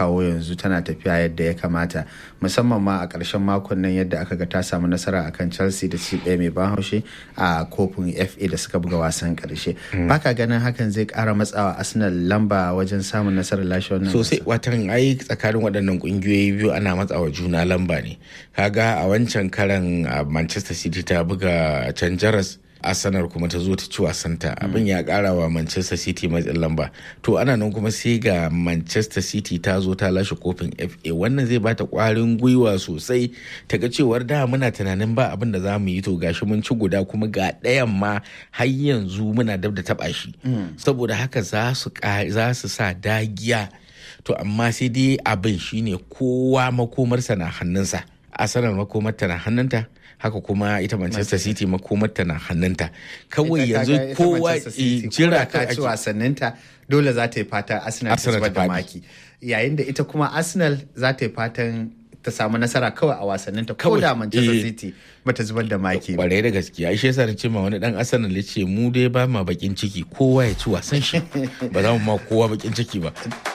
kawo yanzu tana tafiya yadda ya kamata musamman ma a ƙarshen makon nan yadda aka ga ta samu nasara akan chelsea da ci ɗaya mai ban haushe a kofin fa da suka buga wasan ƙarshe baka ganin hakan zai ƙara matsawa arsenal lamba wajen samun nasarar lashe wannan sosai watan ai tsakanin waɗannan ƙungiyoyi biyu ana matsawa juna lamba ne kaga a wancan karan manchester city ta buga can jaras arsenal kuma ta zo ta ci wasanta abin ya kara wa manchester city matsin lamba to ana nan kuma sai ga manchester city ta zo ta lashe kofin fa wannan zai bata kwarin gwiwa sosai ta ga cewar da muna tunanin ba abin da za mu yi to gashi mun ci guda kuma ga ɗayan ma har yanzu muna dab da taɓa shi saboda haka za su sa dagiya to amma sai dai abin shine kowa makomarsa na hannunsa arsenal makomarta na hannunta haka kuma ita manchester city makomarta na hannunta kawai yanzu kowa jira ka ci wasanninta dole za ta yi fatan arsenal ta zubar da maki yayin da ita kuma arsenal za ta yi fatan ta samu nasara kawai a wasanninta ko da manchester city bata zubar da maki kwarai da gaskiya shi yasa na ce ma wani dan arsenal ya ce mu dai ba ma bakin ciki kowa ya ci wasan shi ba za mu ma kowa bakin ciki ba